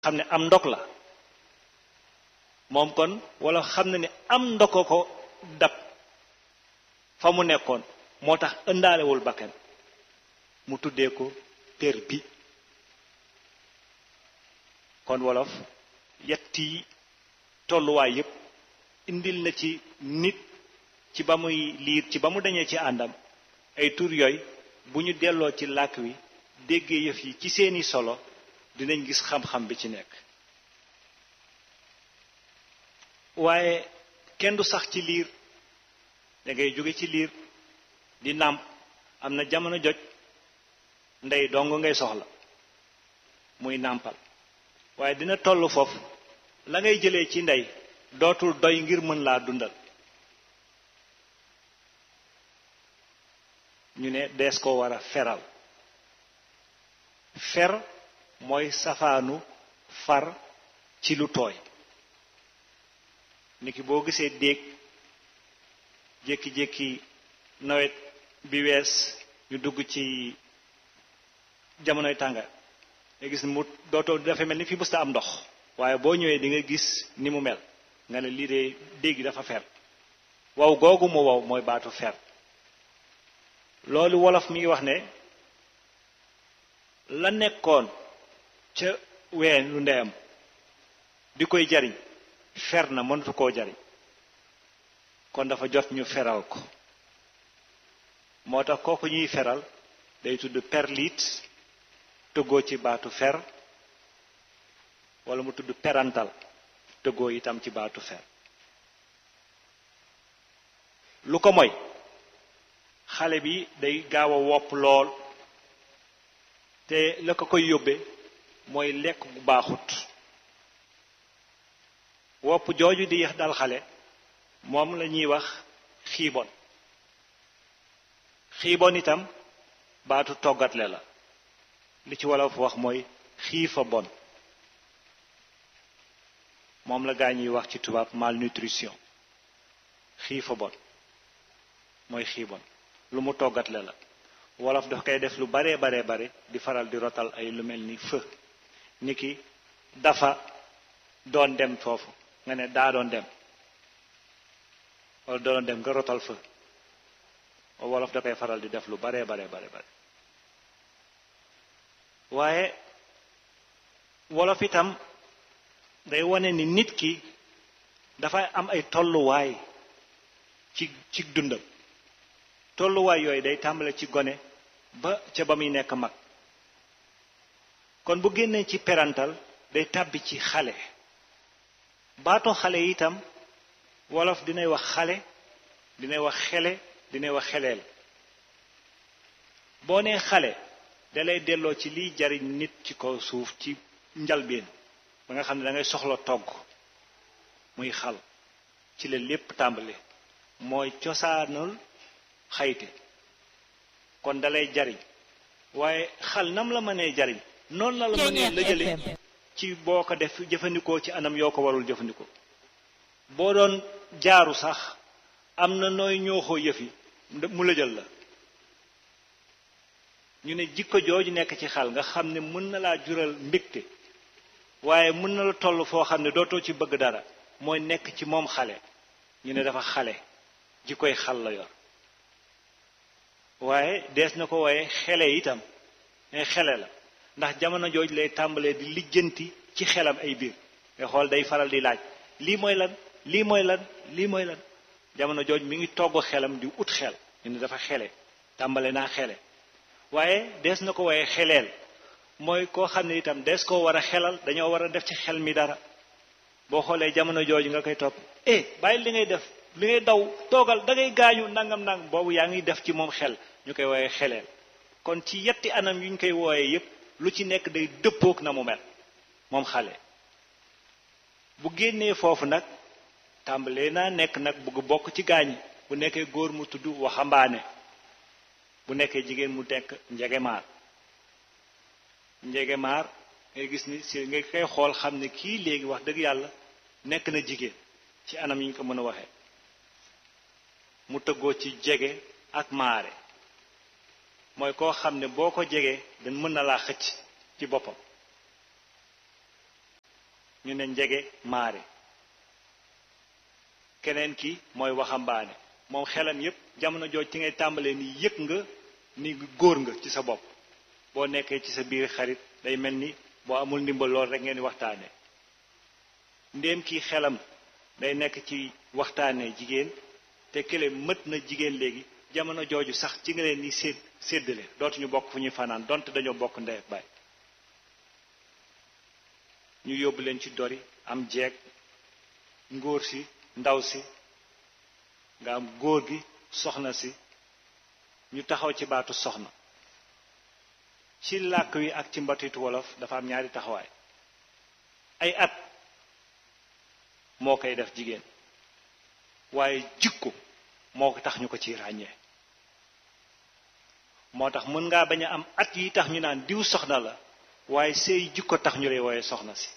xam ne am ndok la moom kon wala xam na ne am ndoko ko dab fa mu nekkoon moo tax ëndaalewul bakkan mu tuddee ko per bi kon wolof yetti tolluwaay yépp indil na ci nit ci ba muy liir ci ba mu dañee ci àndam ay tur yooyu bu ñu delloo ci làkk wi déggee yëf yi ci seeni solo dinañ gis xam-xam bi ci nekk waaye kenn du sax ci liir da ngay jóge ci liir di nàmp am na jamono joj ndey dong ngay soxla muy nàmpal waaye dina toll foofu la ngay jëlee ci ndey dootul doy ngir mën laa dundal ñu ne dees ko war a feral fer mooy safaanu far ci lu tooy niki boo gisee déeg jékki-jékki nawet bi wees ñu dugg ci jamonoy tànga nga gis mu dootoo dafa mel ni fi mësta am ndox waaye boo ñëwee di nga gis ni mu mel nga ne lii de déeg dafa fer wow googu mu wow mooy baatu fer loolu wolof mi ngi wax ne la nekkoon ca ween lu ndeyam di koy jariñ fer na mënatu koo jariñ kon dafa jot ñu feral ko moo tax kooku ñuy feral day tudd perlit tëggoo ci baatu fer wala mu tudd perantal tëggoo itam ci baatu fer lu ko moy xale bi day gaaw a wopp lool te la ko koy yóbbe mooy lekk bu baaxut wopp jooju di yax dal xale moom la ñuy wax xiibon xiibon itam baatu toggatle la li ci wolof wax mooy xiifa bon moom la gaa ñuy wax ci tubaab malnutrition xiifa bon mooy xiibon lu mu toggatle la wolof daf koy def lu baree baree bare di faral di rotal ay lu mel ni fë ni ki dafa doon dem foofu nga ne daa doon dem wala doon dem nga rotal fë wolof da koy faral di def lu baree baree bare bare waaye wolof itam day wane ni nit ki dafay am ay tolluwaay ci ci dundam tolluwaay yooyu day tàmbale ci gone ba ca ba muy nekk mag kon bu génnee ci perantal day tàbbi ci xale baatoo xale itam wolof dinay wax xale dinay wax xele dinay wax xeleel boo nee xale dalay delloo ci liy jariñ nit ci kaw suuf ci njalbeen ba nga xam ne da ngay soxla togg muy xal ci la lépp tàmbale mooy cosaanul xayte kon dalay jariñ waaye xal nam la mënee jariñ noonu la la mënee la jële ci boo ko def jëfandikoo ci anam yoo ko warul jëfandikoo boo doon jaaru sax am na nooy ñooxoo yëfi mu la jël la ñu ne jikko jooju nekk ci xal nga xam ne mën na laa jural mbégte waaye mën na la toll foo xam ne dootoo ci bëgg dara mooy nekk ci moom xale ñu ne dafa xale jikkoy xal la yor waaye dees na ko waaye xele itam ne xele la ndax jamono jooj lay tàmbalee di lijjanti ci xelam ay biir nga xool day faral di laaj lii mooy lan lii mooy lan lii mooy lan jamono jooj mi ngi togg xelam di ut xel ñu ne dafa xele tàmbale naa xele waaye dees na ko waaye xeleel mooy koo xam ne itam dees koo war a xelal dañoo war a def ci xel mi dara boo xoolee jamono jooju nga koy topp eh bàyyi li ngay def li ngay daw toogal da ngay gaañu nangam nangam boobu yaa ngi def ci moom xel ñu koy wooyee xeleel kon ci yetti anam yu ñu koy wooyee yépp lu ci nekk day dëppook na mu mel moom xale bu génnee foofu nag tàmbalee naa nekk nag bugg bokk ci gaañi bu nekkee góor mu tudd waxambaane bu nekkee jigéen mu nekk njegemaar njegemaar ngay gis ni si nga koy xool xam ne kii léegi wax dëgg yàlla nekk na jigéen ci anam yi ñu ko mën a waxee mu tëggoo ci jege ak maare mooy koo xam ne boo ko jegee dañ mën na laa xëcc ci boppam ñu ne njege maare keneen ki mooy waxambaane moom xelam yépp jamono jooj ci ngay tàmbalee ni yëg nga ni góor nga ci sa bopp boo nekkee ci sa biir xarit day mel ni boo amul ndimbal lool rek ngeen di waxtaane ndéem kii xelam day nekk ci waxtaane jigéen te kële mët na jigéen léegi jamono jooju sax ci nga leen ni sédd séddale dootuñu bokk fu ñuy fanaan donte dañoo bokk ndey ak baay ñu yóbbu leen ci dori am jeeg ngóor si ndaw si nga am góor gi soxna si ñu taxaw ci baatu soxna ci làkk wi ak ci mbatitu wolof dafa am ñaari taxawaay ay at moo koy def jigéen waaye jikko moo ko tax ñu ko ci ràññee moo tax mën ngaa bañ a am at yi tax ñu naan diw soxna la waaye sëy jikko tax ñu lay wooye soxna si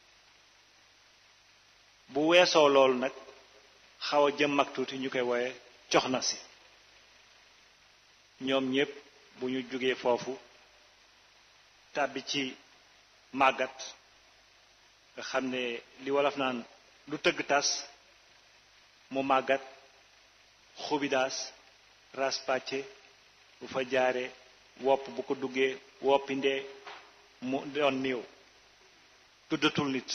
bu weesoo loolu nag xaw a jëm mag tuuti ñu koy wooye coxna si ñoom ñépp bu ñu jógee foofu tàbbi ci màggat nga xam ne li wolof naan lu tëgg tas mu màggat xubidaas ras pàcce bu fa jaaree wopp bu ko duggee woppi ndee mu doon néew tuddatul nit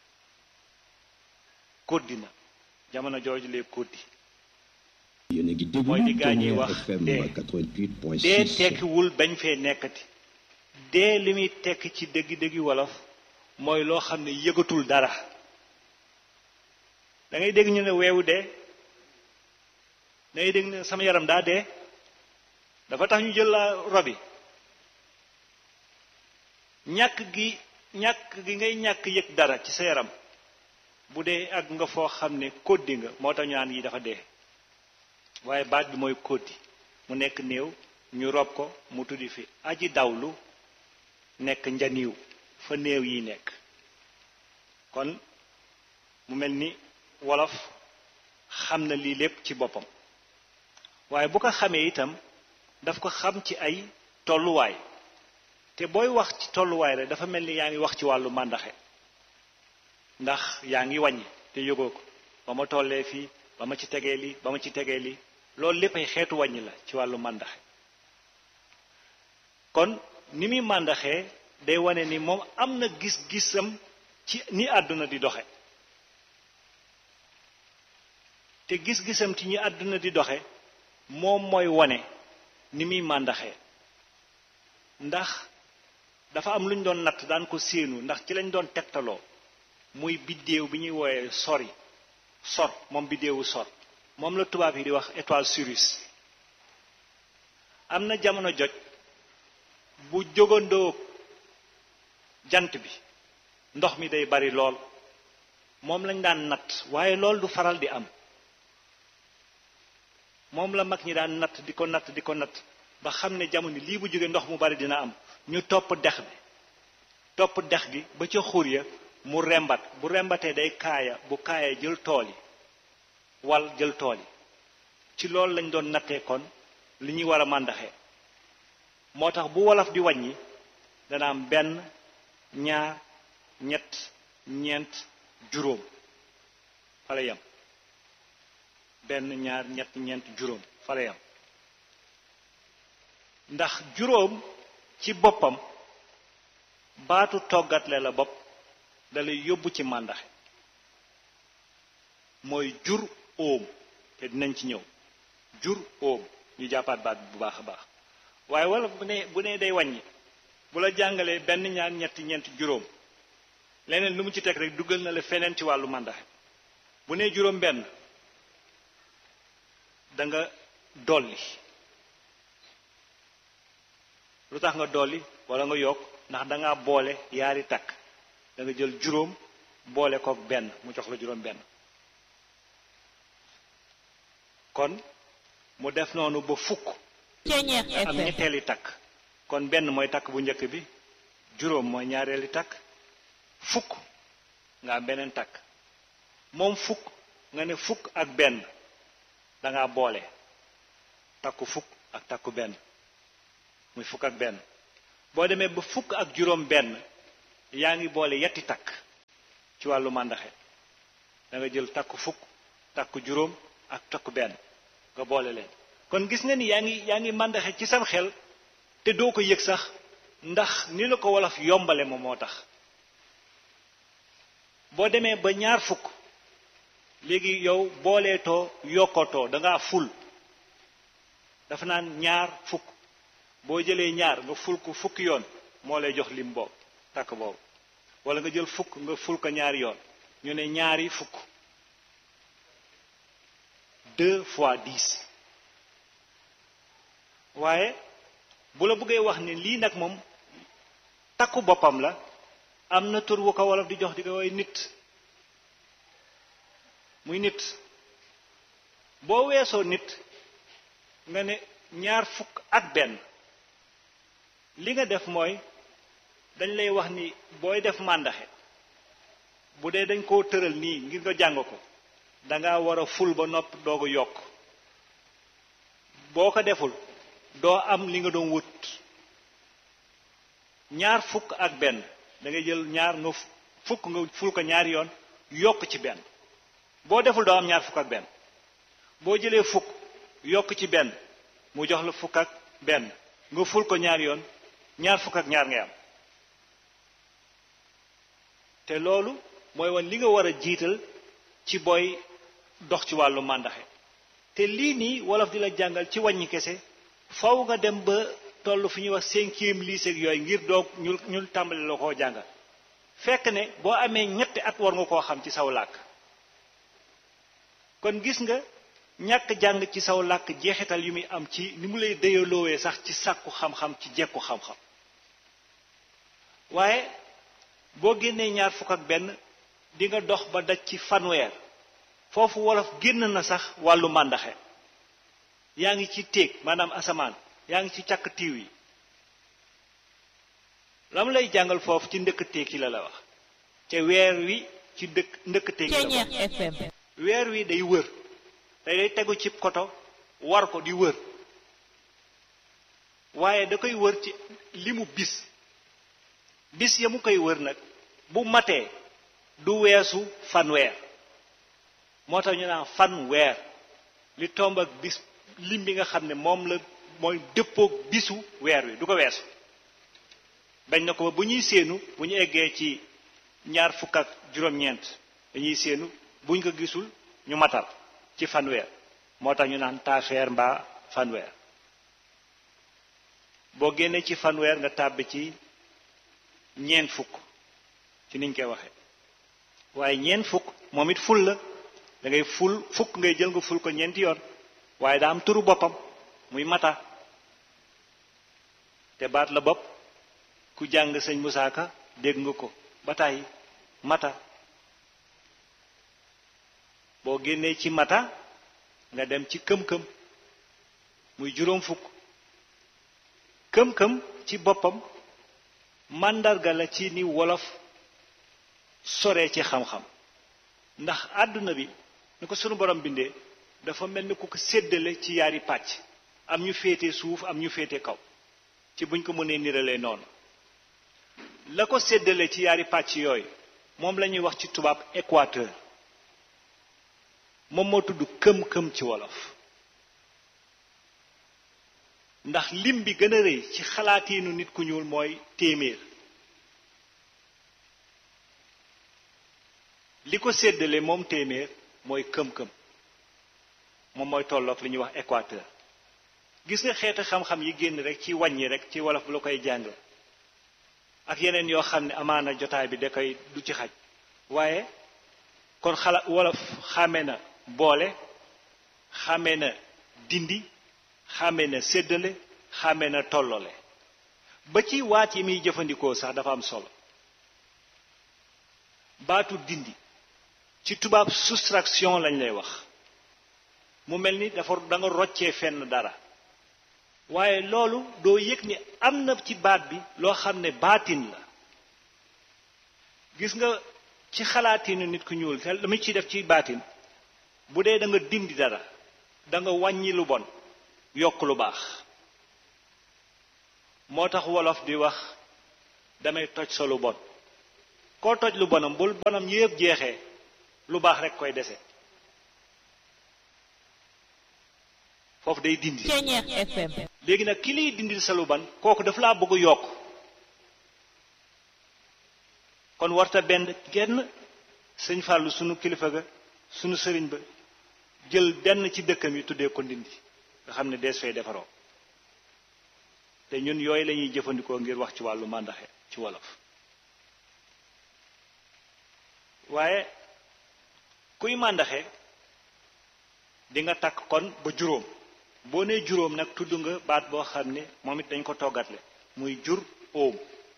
koddi na jamono jooju lee koddi yéen a ngi déglu mooy li gaa ñuy Tonnerre wax FM dee 88.6 dee tekkiwul bañ fee nekkati dee li muy tekki ci dëggi-dëggi wolof mooy loo xam ne yëgatul dara da ngay dégg ñu ne weewu dee da ngay dégg ne sama yaram daa dee dafa tax ñu jël la robi ñàkk gi ñàkk gi ngay ñàkk yëg dara ci sa yaram bu dee ak nga foo xam ne koddi nga moo tax ñu naan yi dafa dee waaye baat bi mooy koddi mu nekk néew ñu rob ko mu tuddi fi aji dawlu nekk njaniw fa néew yi nekk kon mu mel ni wolof xam na lii lépp ci boppam waaye bu ko xamee itam daf ko xam ci ay tolluwaay te booy wax ci tolluwaay rek dafa mel ni yaa ngi wax ci wàllu màndaxe ndax yaa ngi wàññi te yëgoo ko ba ma tollee fii ba ma ci tegee lii ba ma ci tegee lii loolu lépp ay xeetu wàññi la ci wàllu màndaxe kon ni muy màndaxee day wane ni moom am na gis-gisam ci ni àdduna di doxe te gis-gisam ci ñi àdduna di doxe moom mooy wane ni muy màndaxee ndax dafa am lu ñu doon natt daan ko séenu ndax ci lañ doon tegtaloo muy biddéew bi ñuy wooyee sori sor moom biddéewu sor moom la tubaab yi di wax étoile Sirius am na jamono joj bu jógandoo jant bi ndox mi day bari lool moom lañ daan natt waaye lool du faral di am moom la mag ñi daan natt di ko natt di ko natt ba xam ne jamono lii bu jógee ndox mu bari dina am ñu topp dex bi topp dex gi ba ca xur ya mu rembat bu rembatee day kaaya bu kaaya jël tool yi wal jël tool yi ci loolu lañ doon nattee kon li ñuy war a màndaxee moo tax bu wolof di wàññi dana am benn ñaar ñett ñeent juróom fa la yam benn ñaar ñett ñeent juróom fa la yam ndax juróom ci boppam baatu toggatle la bopp dalay yóbbu ci màndaxe mooy jur óom te dinañ ci ñëw jur óom ñu jàppaat baat bi bu baax a baax waaye wala bu ne bu ne day wàññi bu la jàngalee benn ñaar ñetti ñeent juróom leneen lu mu ci teg rek dugal na la feneen ci wàllu màndaxe bu ne juróom benn da nga dolli lu tax nga dolli wala nga yokk ndax da ngaa boole yaari takk da nga jël juróom boole kook benn mu jox la juróom benn kon mu def noonu ba fukk am ñetteeli takk kon benn mooy takk bu njëkk bi juróom mooy ñaareeli takk fukk nga am beneen takk moom fukk nga ne fukk ak benn da ngaa boole takku fukk ak takku benn muy fukk ak benn boo demee ba fukk ak juróom benn yaa ngi boole yetti takk ci wàllu màndaxe da nga jël takku fukk takku juróom ak takku benn nga boole leen kon gis nga ni yaa ngi yaa ngi màndaxe ci sam xel te doo ko yëg sax ndax ni la ko wolof yombale moom moo tax boo demee ba ñaar fukk léegi yow booleetoo yokkatoo da ngaa ful dafa naan ñaar fukk boo jëlee ñaar nga ful ko fukki yoon moo lay jox lim boobu takk boobu wala nga jël fukk nga ful ko ñaari yoon ñu ne ñaari fukk deux fois dix waaye bu la bëggee wax ne lii nag moom takku boppam la am na tur wu ko wolof di jox di ko way nit muy nit boo weesoo nit nga ne ñaar fukk ak benn li nga def mooy dañ lay wax ni booy def màndaxe bu dee dañ koo tëral nii ngir nga jàng ko danga war a ful ba nopp doog a yokk boo ko deful doo am li nga doon wut ñaar fukk ak benn da ngay jël ñaar nga fukk nga ful ko ñaari yoon yokk ci benn boo deful doo am ñaar fukk ak benn boo jëlee fukk yokk ci benn mu jox la fukk ak benn nga ful ko ñaari yoon ñaar fukk ak ñaar ngay am te loolu mooy wan li nga war a jiital ci booy dox ci wàllu màndaxe te lii nii wolof di la jàngal ci wàññi kese faw nga dem ba toll fi ñuy wax cinquième lycée ak yooyu ngir doog ñu ñu tàmbali la koo jàngal fekk ne boo amee ñetti at war nga koo xam ci saw làkk kon gis nga ñàkk jàng ci saw làkk jeexital yu muy am ci ni mu lay dëyaloowee sax ci sàkku xam-xam ci jekku xam-xam waaye boo génnee ñaar fukk ak benn di nga dox ba daj ci fanweer foofu wolof génn na sax wàllu màndaxe yaa ngi ci téeg maanaam asamaan yaa ngi ci càkk tiiw yi lam lay jàngal foofu ci ndëkk téeg yi la la wax te weer wi ci dëkk ndëkk téeg yi la wax weer wi day wër day day tegu ci koto war ko di wër waaye da koy wër ci limu bis bis ya mu koy wër nag bu matee du weesu fanweer moo tax ñu naan fanweer li tomb ak bis lim bi nga xam ne moom la mooy dëppoog bisu weer wi du ko weesu bañ na ko ba bu ñuy séenu bu ñu eggee ci ñaar fukk ak juróom-ñeent dañuy séenu buñ ko gisul ñu matal ci fanweer moo tax ñu naan taafeer mbaa fanweer boo génnee ci fanweer nga tàbbi ci ñeent fukk ci niñ koy waxe waaye ñeent fukk moom it ful la da ngay ful fukk ngay jël nga ful ko ñeenti yoon waaye daa am turu boppam muy mata te baat la bopp ku jàng sëñ Musaa Ka dégg nga ko ba tàyyi mata boo génnee ci mata nga dem ci këm-këm muy juróom fukk këm-këm ci boppam màndarga la ci ni wolof sore ci xam-xam ndax àdduna bi ni ko sunu borom bindee dafa mel ni ku ko séddale ci yaari pàcc am ñu féete suuf am ñu féete kaw ci buñ ko mënee niralee noonu la ko séddale ci yaari pàcc yooyu moom la ñuy wax ci tubaab équateur moom moo tudd këm-këm ci wolof ndax lim bi gën a rëy ci xalaatiinu nit ku ñuul mooy téeméer li ko séddale moom téeméer mooy këm-këm moom mooy tolloog li ñuy wax équateur gis nga xeeti xam-xam yi génn rek ci wàññi rek ci wolof bu la koy jàng ak yeneen yoo xam ne amaana jotaay bi da koy du ci xaj waaye kon xala wolof xàmme na boole xàmme na dindi xàmme na séddale xàmme na tollole ba ci waat yi muy jëfandikoo sax dafa am solo baatu dindi ci tubaab soustraction lañ lay wax mu mel ni dafa da nga roccee fenn dara waaye loolu doo yëg ni am na ci baat bi loo xam ne baatin la gis nga ci xalaatinu nit ku ñuul te la mu ciy def ci baatin bu dee da nga dindi dara da nga wàññi lu bon yokk lu baax moo tax wolof di wax damay toj sa lu bon koo toj lu bonam bul bonam yépp jeexee lu baax rek koy dese foofu day dindi Ceñeex FM léegi nag ki liy dindil sa lu ban kooku dafa laa bëgg a yokk kon warta benn genn sëñ Fàllu sunu kilifa ga sunu sëriñ ba jël benn ci dëkkam yi tuddee ko ndindi nga xam ne dees fay defaroo te ñun yooyu lañuy jëfandikoo ngir wax ci wàllu màndaxe ci wolof waaye kuy màndaxe di nga takk kon ba juróom boo nee juróom nag tudd nga baat boo xam ne moom it dañ ko toggatle muy jur óom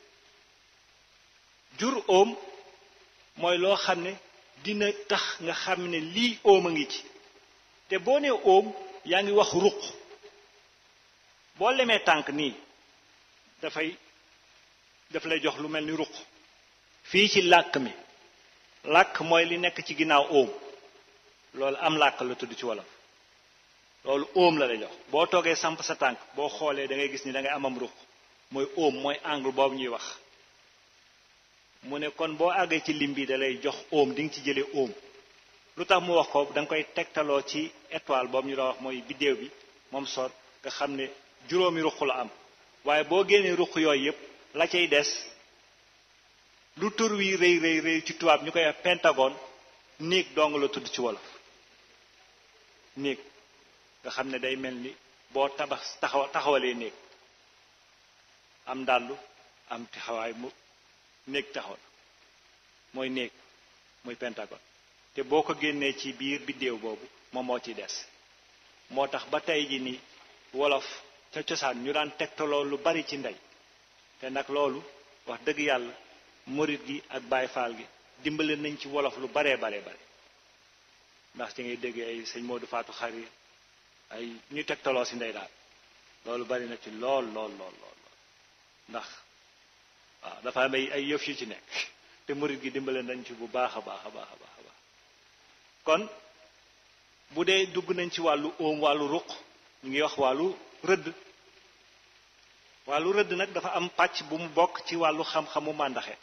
jur óom mooy loo xam ne dina tax nga xam ne lii óom a ngi ci te boo nee óom yaa ngi wax ruq boo lemee tànk nii dafay daf lay jox lu mel ni ruq fii ci làkk mi làkk mooy li nekk ci ginnaaw óom loolu am làkk la tudd ci wolof loolu óom la lay jox boo toogee samp sa tànk boo xoolee da ngay gis ni da ngay amam ruq mooy óom mooy angle boobu ñuy wax mu ne kon boo àggee ci lim bi da lay jox óom di nga ci jëlee óom lu tax mu wax ko da nga koy tegtaloo ci étoile boobu ñu doon wax mooy biddéew bi moom sot nga xam ne juróomi ruq la am waaye boo génnee ruq yooyu yépp la cay des lu tur wi rëy rëy rëy ci tubaab ñu koy wax pentagone néeg dong la tudd ci wolof néeg nga xam ne day mel ni boo tabax taxaw taxawalee néeg am ndàllu am taxawaay mu néeg taxaw mooy néeg muy pentagone te boo ko génnee ci biir biddéew boobu moom moo ciy des moo tax ba tey ji ni wolof ca cosaan ñu daan tegtaloo lu bari ci ndey te nag loolu wax dëgg yàlla morit gi ak baay faal gi dimbale nañ ci wolof lu baree baree bare ndax ci ngay dégg ay sëñ Modou Fatou Xari ay ñu tegtaloo si ndey daal loolu bari na ci lool lool lool lool ndax waaw dafa am ay ay yëf yu ci nekk te murit gi dimbale nañ ci bu baax a baax a baax a baax a baax kon bu dee dugg nañ ci wàllu óom wàllu ruq ñu ngi wax wàllu rëdd wàllu rëdd nag dafa am pàcc bu mu bokk ci wàllu xam-xamu màndaxe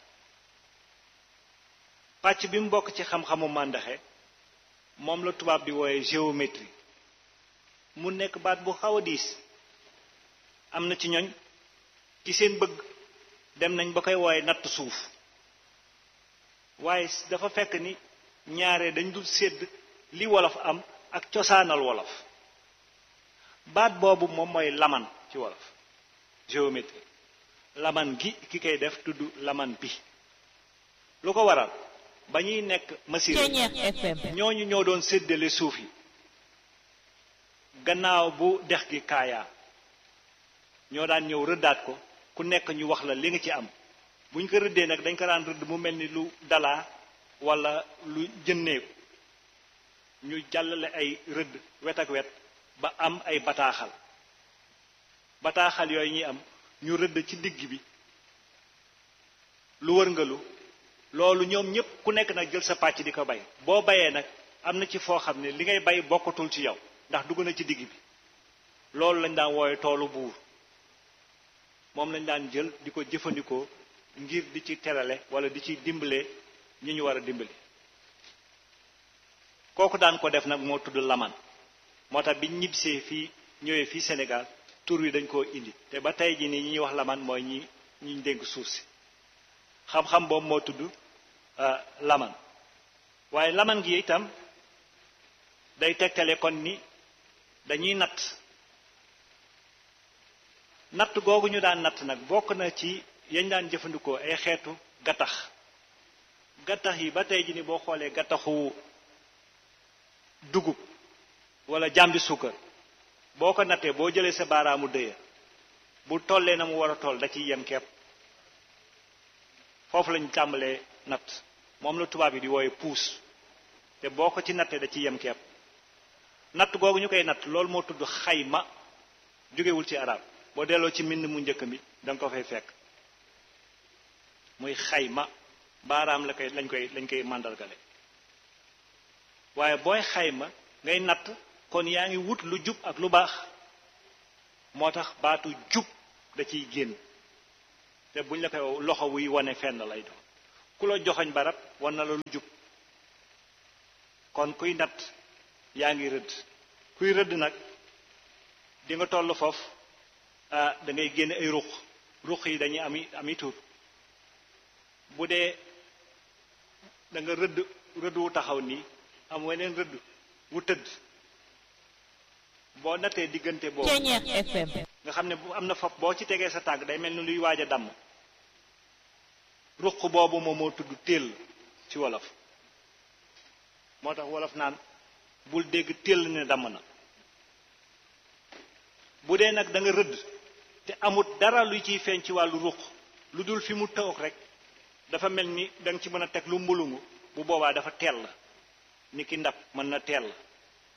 pàcc bi mu bokk ci xam-xamu màndaxe moom la tubaab di wooye géométrie mu nekk baat bu xaw a diis am na ci ñoñ ci seen bëgg dem nañ ba koy wooye natt suuf waaye dafa fekk ni ñaare dañ dul sédd li wolof am ak cosaanal wolof baat boobu moom mooy laman ci wolof géométrie laman gi ki koy def tudd laman bi lu ko waral ba ñuy nekk masir Ceñeex FM ñooñu ñoo doon séddale suuf yi gannaaw bu dex gi kaayaa ñoo daan ñëw rëddaat ko ku nekk ñu wax la li nga ci am bu ñu ko rëddee nag dañ ko daan rëdd mu mel ni lu dalaa wala lu jënneeku ñu jàllale ay rëdd wet ak wet ba am ay bataaxal bataaxal yooyu ñuy am ñu rëdd ci digg bi lu wërngalu loolu ñoom ñépp ku nekk nag jël sa pàcc di ko bay boo bayee nag am na ci foo xam ne li ngay bay bokkatul ci yow ndax dugg na ci digg bi loolu lañ daan woowe toolu buur moom lañ daan jël di ko jëfandikoo ngir di ci terale wala di ci dimbale ñi ñu war a dimbali kooku daan ko def nag moo tudd laman moo tax bi ñibbisee fii ñëwee fii Sénégal tur wi dañ koo indi te ba tey ji nii ñi ñuy wax laman mooy ñi ñi dénk suuf si xam-xam boobu moo tudd laman waaye laman gi itam day tegtale kon ni dañuy natt natt googu ñu daan natt nag bokk na ci yañ daan jëfandikoo ay xeetu gattax gattax yi ba tey ji ni boo xoolee gattaxu dugub wala jàmbi suukar boo ko nattee boo jëlee sa baaraamu dëya bu tollee na mu war a toll da ciy yem kepp foofu lañu tàmbalee natt moom la tubaab yi di wooye puus te boo ko ci nattee da ciy yem kepp natt googu ñu koy natt loolu moo tudd xayma jógewul ci arab boo delloo ci mbind mu njëkk mi da nga ko fay fekk muy xayma baaraam la koy lañ koy lañ koy màndargale waaye booy xayma ngay natt kon yaa ngi wut lu jub ak lu baax moo tax baatu jub da ciy génn te buñ la koy loxo wuy wane fenn lay doon ku la joxoñ barab war na la lu jub kon kuy natt yaa ngi rëdd kuy rëdd nag di nga toll foofu ah da ngay génne ay ruq ruq yi dañuy ami ami tuur bu dee da nga rëdd rëdd wu taxaw nii am weneen rëdd wu tëdd boo nattee diggante boobu Ceñeex FM nga xam ne bu am na fop boo ci tegee sa tànk day mel ni luy waaj a damm ruq boobu moom moo tudd téel ci wolof moo tax wolof naan bul dégg téel ne damm na bu dee nag da nga rëdd te amut dara luy ciy feeñ ci wàllu ruq lu dul fi mu toog rek dafa mel ni da nga ci mën a teg lu mbulungu bu boobaa dafa teel la ni ki ndab mën na teel la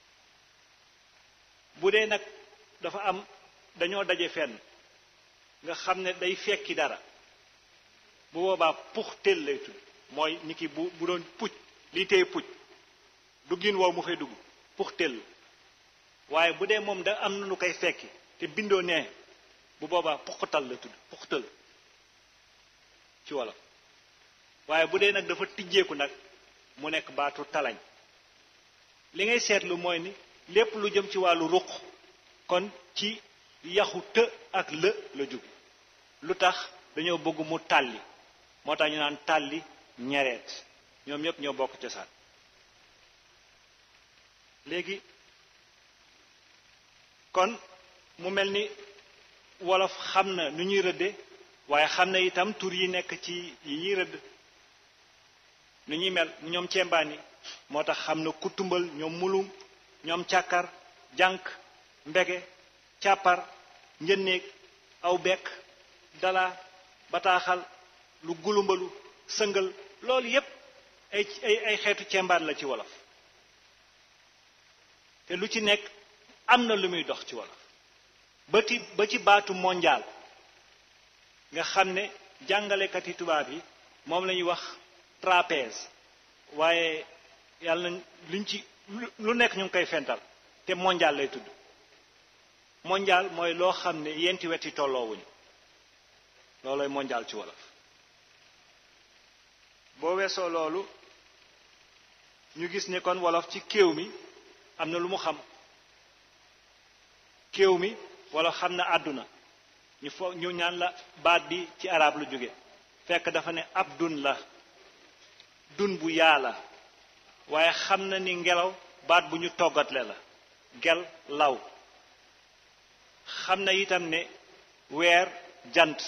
bu dee nag dafa am dañoo daje fenn nga xam ne day fekki dara bu boobaa pux teel lay tudd mooy ni ki bu bu doon pucc lii tey pucc duggin woow mu fay dugg pux teel waaye bu dee moom da am na lu koy fekki te bindoo nee bu boobaa puqtal la tudd puqtal ci wolof waaye bu dee nag dafa tijjeeku nag mu nekk baatu talañ li ngay seetlu mooy ni lépp lu jëm ci wàllu ruq kon ci yaxu të ak lë la jóg lu tax dañoo bëgg mu tàlli moo tax ñu naan tàlli ñereet ñoom ñëpp ñoo bokk cosaan léegi kon mu mel ni wolof xam na nu ñuy rëdde waaye xam na itam tur yi nekk ci yi ñuy rëdd nu ñuy mel ñoom cembaani moo tax xam na kutumbal ñoom mulum ñoom càkkar jànk mbege càppar njënneeg aw bekk dala bataaxal lu gulumbalu sëngal loolu yépp ay ay ay xeetu cembaan la ci wolof te lu ci nekk am na lu muy dox ci wolof ba ci ba ci baatu mondial nga xam ne jàngalekati tubaab yi moom la ñuy wax trapèze waaye yàlla na luñ ci lu nekk ñu ngi koy fental te mondial lay tudd mondial mooy loo xam ne yenti weti tolloowuñu loolooy mondial ci wolof boo weesoo loolu ñu gis ne kon wolof ci kéew mi am na lu mu xam kéew mi wolof xam na àdduna ñu fo ñu ñaan la baat bi ci arab lu jóge fekk dafa ne ab dun la dun bu yaa la waaye xam na ni ngelaw baat bu ñu toggatle la gel law xam na itam ne weer jant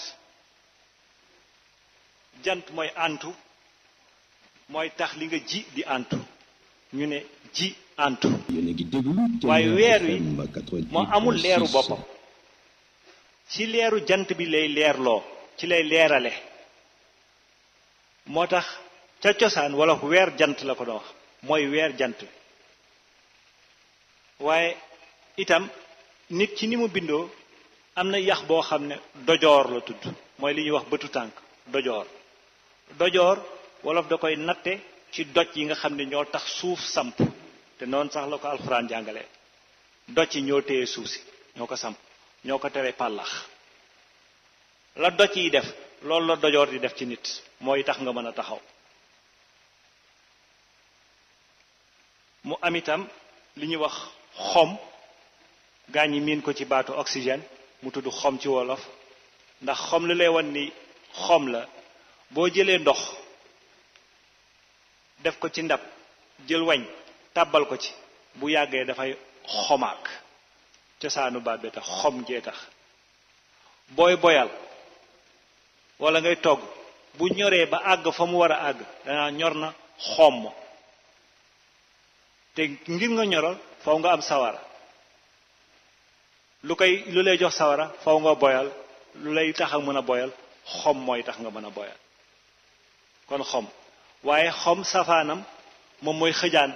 jant mooy antu mooy tax li nga ji di antu ñu ne ji antu yéen a ngi déglu waaye weer wi FM 88.6. moo amul leeru boppam ci leeru jant bi lay leerloo ci lay leerale moo tax ca cosaan wala weer jant la ko doon wax mooy weer jant bi waaye itam nit ci ni mu bindoo am na yax boo xam ne dojoor la tudd mooy li ñuy wax bëtu tànk dojoor dojoor wolof da koy natte ci doj yi nga xam ne ñoo tax suuf samp te noonu sax la ko alxuraan jàngale doj yi ñoo téye suuf si ñoo ko samp ñoo ko tere pàllax la doj yi def loolu la dojoor di def ci nit mooy tax nga mën a taxaw mu am itam li ñuy wax xom gaa ñi miin ko ci baatu oxygène mu tudd xom ci wolof ndax xom lu lay wan ni xom la boo jëlee ndox def ko ci ndab jël wañ tàbbal ko ci bu yàggee dafay xomaak cosaanu baat bi tax xom jee tax booy boyal wala ngay togg bu ñoree ba àgg fa mu war a àgg danaa ñor na xomm te ngir nga ñoral faw nga am sawara lu koy lu lay jox sawara faw nga boyal lu lay tax a mën a boyal xom mooy tax nga mën a boyal kon xom waaye xom safaanam moom mooy xëjaan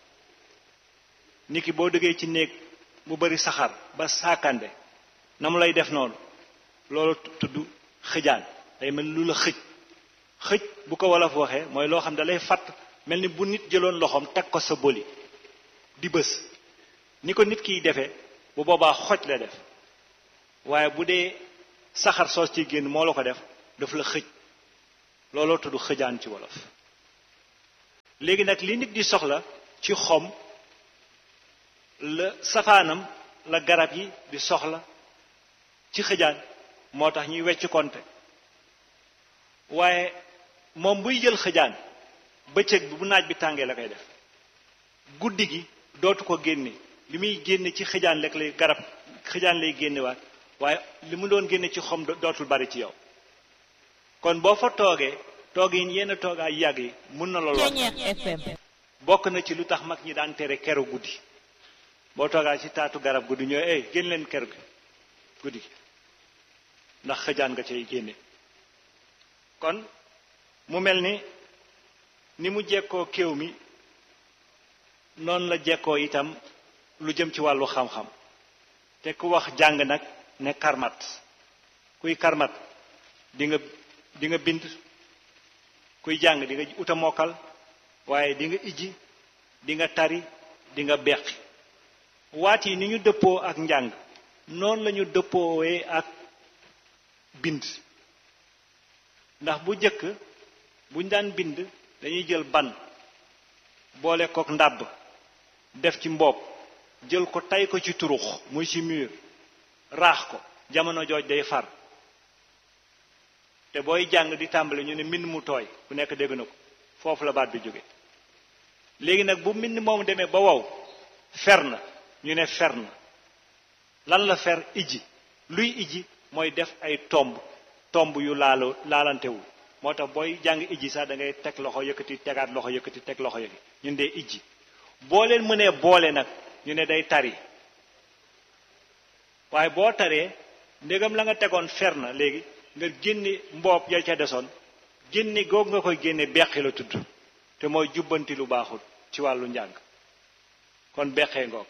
niki boo duggee ci néeg mu bari saxar ba saakande na mu lay def noonu loolu tudd xëjaan day mel lu la xëj xëj bu ko wolof waxee mooy loo xam ne da lay fatt mel ni bu nit jëloon loxoom teg ko sa boli di bës ni ko nit kiy defee bu boobaa xoj la def waaye bu dee saxar soos ci génn moo la ko def daf la xëj looloo tudd xëjaan ci wolof léegi nag li nit di soxla ci xom la safaanam la garab yi di soxla ci xëjaan moo tax ñuy wecc konte waaye moom buy jël xëjaan bëccëg bi bu naaj bi tàngee la koy def guddi gi dootu ko génne li muy génne ci xëjaan lekk lay garab xëjaan lay génnewaat waaye li mu doon génne ci xom dootul bari ci yow kon boo fa toogee toog yi yenn toogaay yàgg yi mun na la lor bokk na ci lu tax mag ñi daan tere keru guddi boo toogaa ci taatu garab guddi ñooy ey génn leen ker gi guddi gi ndax xëjaan nga cay génne kon mu mel ni ni mu jekkoo kéew mi noonu la jekkoo itam lu jëm ci wàllu xam-xam te ku wax jàng nag ne karmat kuy karmat di nga di nga bind kuy jàng di nga uta mokkal waaye di nga ijji di nga tari di nga beqi waat yi ni ñu dëppoo ak njàng noonu la ñu dëppoowee ak bind ndax bu jëkk buñ daan bind dañuy jël ban boole kook ndàbb def ci mboob jël ko tay ko ci turux muy ci mur raax ko jamono jooj day far te booy jàng di tàmbali ñu ne mbind mu tooy ku nekk dégg na ko foofu la baat bi jóge léegi nag bu mbind moom demee ba wow fer na ñu ne fer na lan la fer ijji luy ijji mooy def ay tomb tomb yu laalo laalantewul moo tax booy jàng ijji sax da ngay teg loxo yëkkati tegaat loxo yëkkati teg loxo yëkkati ñun dee ijji boo leen mënee boole nag ñu ne day tari waaye boo taree ndégam la nga tegoon fer na léegi nga génne mboob ya ca desoon génne googu nga koy génne beqi la tudd te mooy jubbanti lu baaxul ci wàllu njàng kon beqee ngoog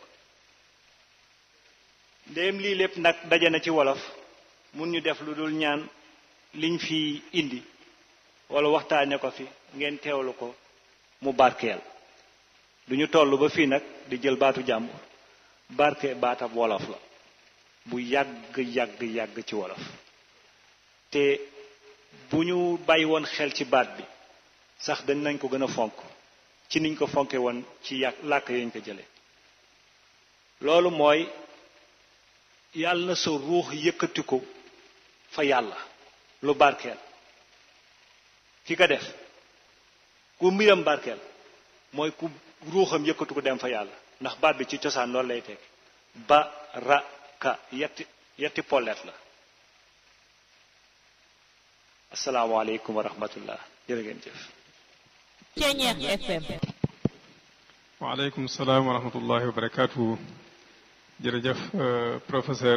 ndéem lii lépp nag daje na ci wolof mun ñu def lu dul ñaan liñ fi indi wala waxtaane ko fi ngeen teewlu ko mu barkeel du ñu toll ba fii nag di jël baatu jàmbur barke baatab wolof la bu yàgg yàgg yàgg ci wolof te bu ñu bàyyi woon xel ci baat bi sax dañ nañ ko gën a fonk ci niñ ko fonke woon ci yàq làkk yañ ko jële loolu mooy yàlla na sa ruux yëkkati ko fa yàlla lu barkeel ki ko def ku mbiram barkeel mooy ku ruuxam yëkkatu ko dem fa yàlla ndax baat bi ci cosaan loolu lay teg ba ra ka yetti yetti pollet la asalaamaaleykum wa rahmatullah jërë ngeen jëf Ceñeex FM waaleykum salaam wa rahmatullahi wa barakaatu jërëjëf professeur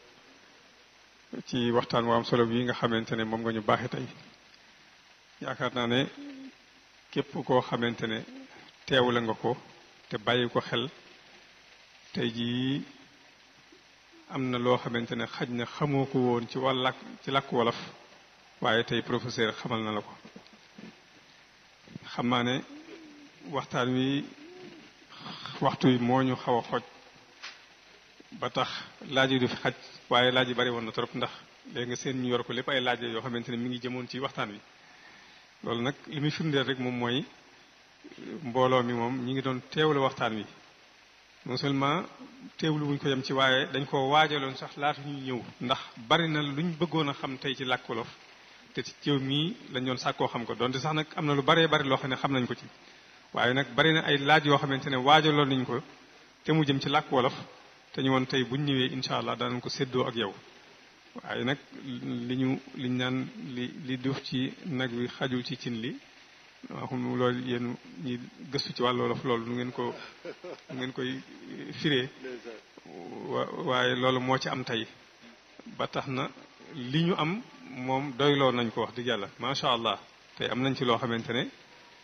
ci waxtaan wu am solo bi nga xamante ne moom nga ñu baaxe tey yaakaar naa ne képp koo xamante ne teewle nga ko te bàyyi ko xel tey jii am na loo xamante ne xaj na xamoo ko woon ci wàll làkk ci làkk wolof waaye tey professeur xamal na la ko xam naa ne waxtaan wi waxtu wi moo ñu xaw a xoj ba tax laaj yi du fi xaj waaye laaj yi bari woon na trop ndax léegi nga seen ñu yor ko lépp ay laaj yoo xamante ne mi ngi jëmoon ci waxtaan wi loolu nag li muy firndeel rek moom mooy mbooloo mi moom ñi ngi doon teewlu waxtaan wi non seulement teewlu wuñ ko yem ci waaye dañ ko waajaloon sax laata ñuy ñëw ndax bari na luñ bëggoon a xam tey ci làkk wolof te ci jëw mii lañ doon sàkkoo xam ko donte sax nag am na lu baree bari loo xam ne xam nañ ko ci waaye nag bari na ay laaj yoo xamante ne waajaloon nañ ko te mu jëm ci làkk wolof te ñu woon tey buñ ñëwee incha allah danañ ko séddoo ak yow waaye nag li ñu liñ naan li li duuf ci nag wi xajul ci cin li waxum loolu yéen ñi gëstu ci wàllu wolof loolu nu ngeen ko nu ngeen koy firee waaye loolu moo ci am tey ba tax na li ñu am moom doyloo nañ ko wax dëgg yàlla macha allah tey am nañ ci loo xamante ne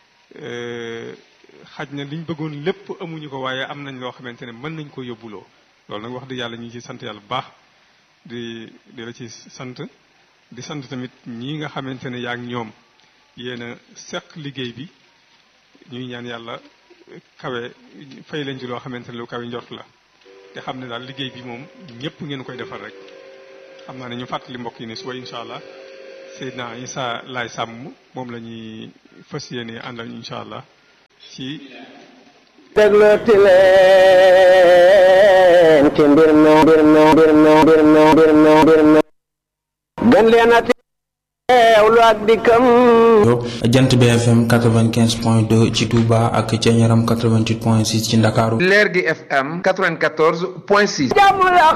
xaj na liñ bëggoon lépp amuñu ko waaye am nañ loo xamante ne mën nañ ko yóbbuloo loolu nag wax dëgg yàlla ñu ngi ci sant yàlla bu baax di di la ci sant di sant tamit ñii nga xamante ne yaa ngi ñoom yéen a seq liggéey bi ñuy ñaan yàlla kawe fay leen ci loo xamante ne lu kawe njort la te xam ne daal liggéey bi moom ñëpp ngeen koy defal rek xam naa ne ñu fàttali mbokk yi ne suba incha allah Seydina Issa Laay Sàmm moom la ñuy fas yéene àndal incha allah ci déglooti leen ci mbir mi mbir mi mbir mi mbir mi mbir mi mbir mi gën leen a teewlu ak dikkam jant BFM 95.2 ci Touba ak ca Ñaram 88.6 ci Ndakaaru leer gi FM 94.6 jàmm la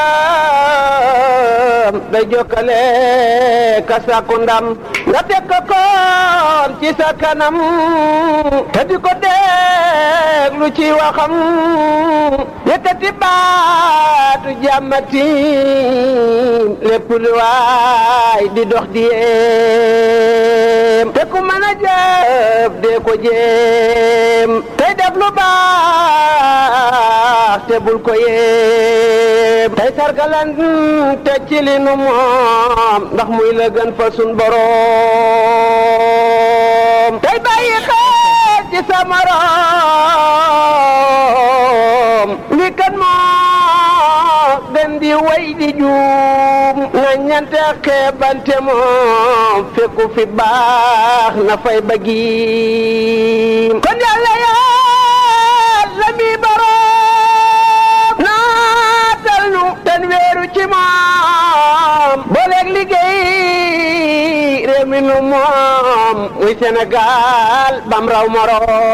xam day jokkale ka sàkku ndam nga teg ko koon ci sa kanam te di ko déglu ci waxam yëkkati baatu jàmmati lépp lu waay di dox di yéem te ku mën a jëf dee ko jéem tey def lu baax te bul ko yéem tey sargalan te ci li nu moom ndax muy la gën fa sun boroom tey bàyyi xel ci sa morom li kan moo gën di way di juum na ñante xeebante moom fekku fi baax na fay bëggiim kon yàlla yàlla mi boroom naatal nu ten weeru ci moom booleeg liggéey réew mi nu moom muy Sénégal bam raw moroom